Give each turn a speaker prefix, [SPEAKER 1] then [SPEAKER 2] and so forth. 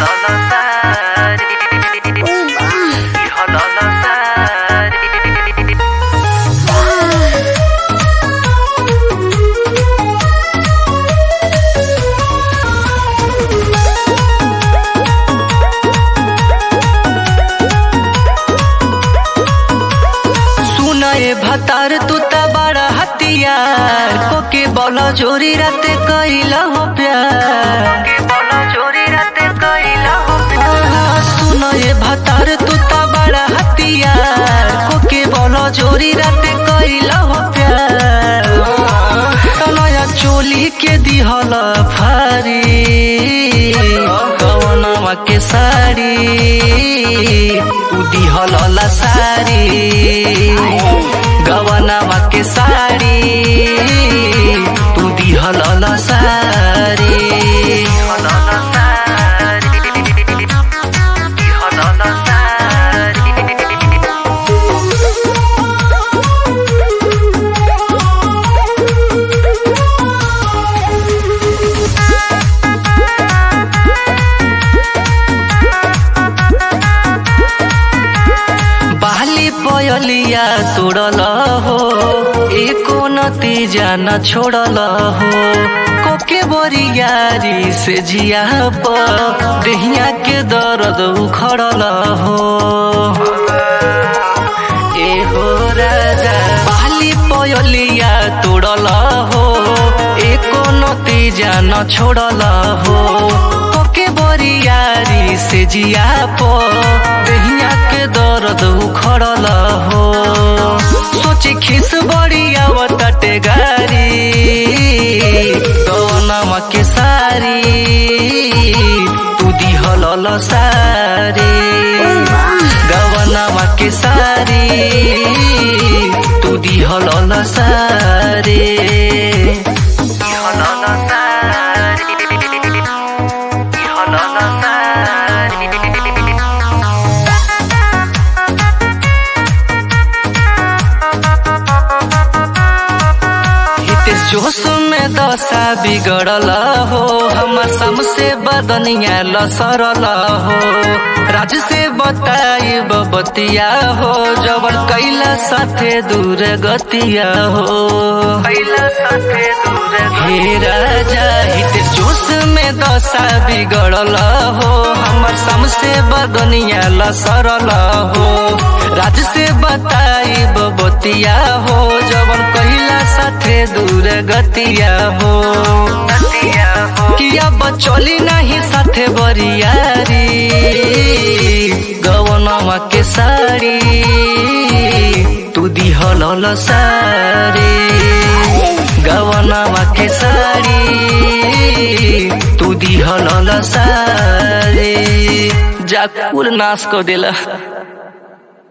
[SPEAKER 1] सुनए भतार तू त बड़ा हथियार कोके बोलो चोरी राते कैला हो प्यार आहा, सुनए भतार तू त बड़ा हथियार कोके बोलो चोरी राते कैला हो प्यार तनया चोली के दिहल फारी कवनवा के साड़ी तू दिहल ला साड़ी गवनवा के साड़ी तू दिहल ला साड़ी बाली पयलिया तोड़ल हो एको नतीजा न छोड़ल हो कोके बोरियारी से जिया पर देहिया के दर्द उखड़ल हो ए हो राजा बाली पयलिया तोड़ल हो एको नतीजा न छोड़ल हो कोके बोरियारी से जिया पर देहिया के दर्द उखड़ल हो सोची खिस बड़ी आवतटे गारी कौनमा के सारी तू दिहल ल सारी गवनमा के सारी तू दिहल ल सारी दिहल ल सारी दिहल ल सारी हितेश जोश में दशा बिगड़ल हो हमर समसे बदनिया लसरल हो राज से बताई बतिया हो जबर कैला साथे दूर गतिया हो कैला साथे दूर हे राजा हितेश जोश में दशा बिगड़ल हो हमर समसे बदनिया लसरल हो राज से बताई बतिया हो जवन कहिला साथे दूर गतिया हो किया बचली नहीं साथे बरियारी गवनवा के साड़ी तू दिहल ल साड़ी गवनवा के साड़ी तू दिहल ल साड़ी जा कुल नाश कर देला